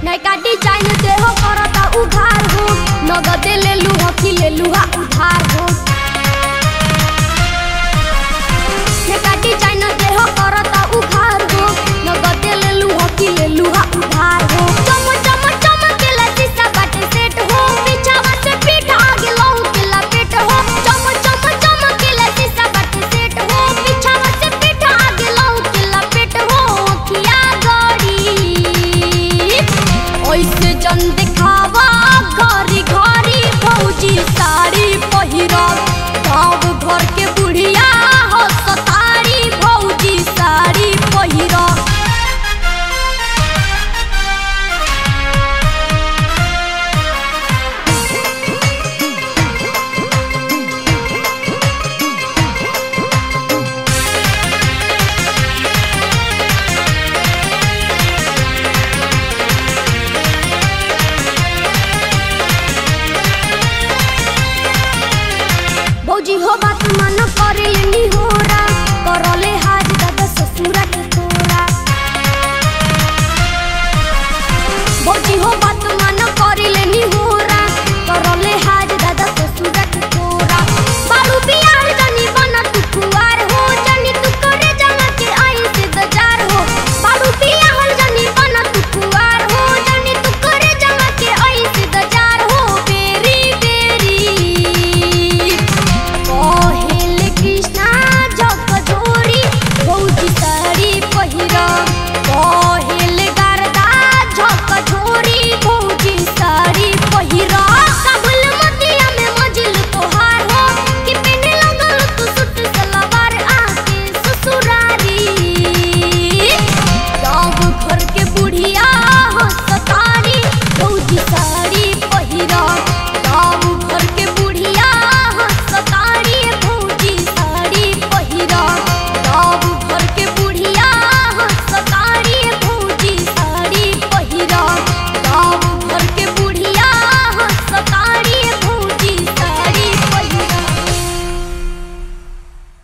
नैका डिजाइन देह करता उघार हो नगद ले लू हकी ले लूहा उधार हो नैका डिजाइन देह करता उघार हो नगद ले लू हकी ले लूहा उधार हो चम चम चमकेला शीशा बाटे सेट हो पीछावा से पीठ आगे लहू के लपेट हो चम चम चमकेला शीशा बाटे सेट हो पीछावा से पीठ आगे लहू के लपेट हो अखिया गड़ी ऐसे जन दिखावा घरी घरी फौजी साड़ी पहिरा गाँव घर के बुढ़िया हो सतारी फौजी साड़ी पहिरा भौजी हो बात मन करे नी होरा करले हाज दादा ससुरा के तोरा भौजी हो बात